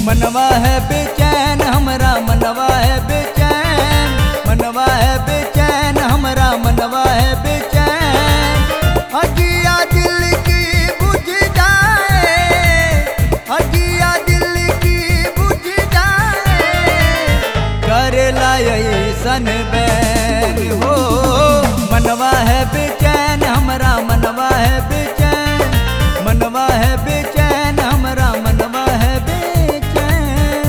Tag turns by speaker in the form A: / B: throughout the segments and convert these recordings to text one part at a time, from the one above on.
A: मनवा है बेचैन हमरा मनवा है बेचैन मनवा है बेचैन हमरा मनवा है बेचैन अगिया दिल की बुझ जाए अगिया दिल की बुझ जाए करेला ऐसन बैन हो मनवा है बेचैन हमरा मनवा है बेचैन मनवा है बेचैन हमरा मनवा है बेचैन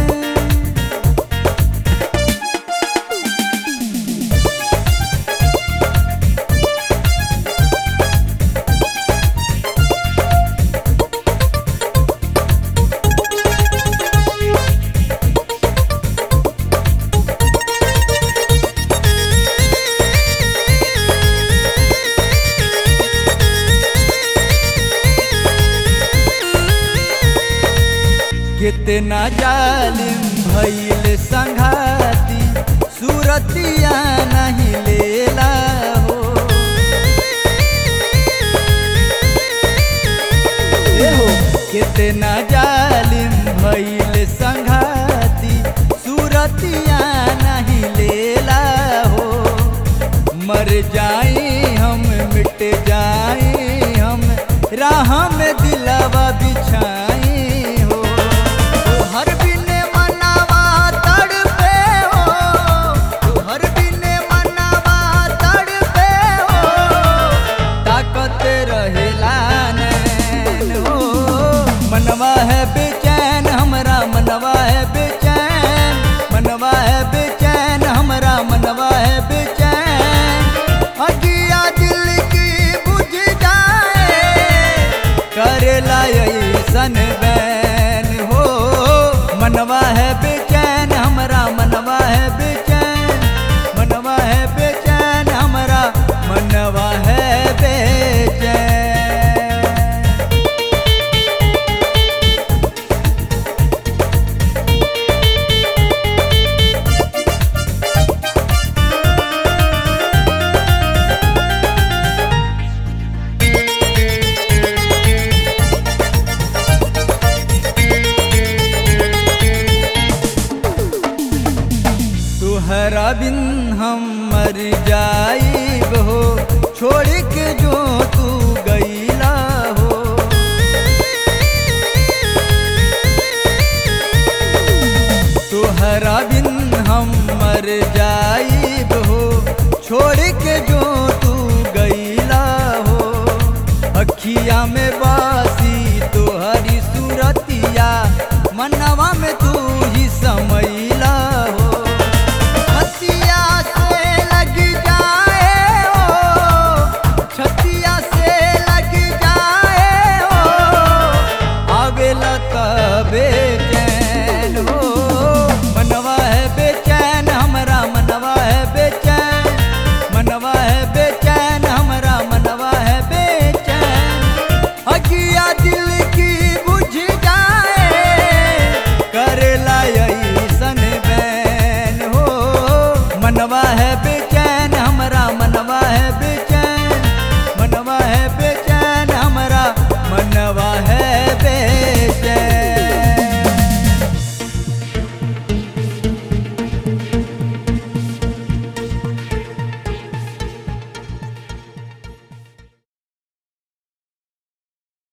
A: कितना जालिम भइल संघाती सूरतिया नहीं लेला हो ए हो कितना जालिम भइल संघाती सूरतिया नहीं लेला हो मर जाई हम मिट जाई हम राह में दिलवा बिछाई हो तू हर बिने मनावा तड़पे हो तू हर बिने मनावा तड़पे हो ताकत रहेला नैन हो मनवा है बेचैन हमरा मनवा है बेचैन मनवा है बेचैन हमरा मनवा है बेचैन अगिया दिल की बुझ जाए करेला ऐसन बैन हो मनवा है बेचैन हमरा मनवा है बेचैन मनवा है बेचैन हमरा मनवा है बेचैन तुहरा बिन हम मर जाइब हो छोड़ के जो तू गईला हो तुहरा बिन हम मर जाइब हो छोड़ के जो तू गईला हो अखिया में बासी तोहरी सूरतिया मनवा में तू ही समैला हो छतिया से लग जाए हो छतिया से लग जाए हो आवेला तबे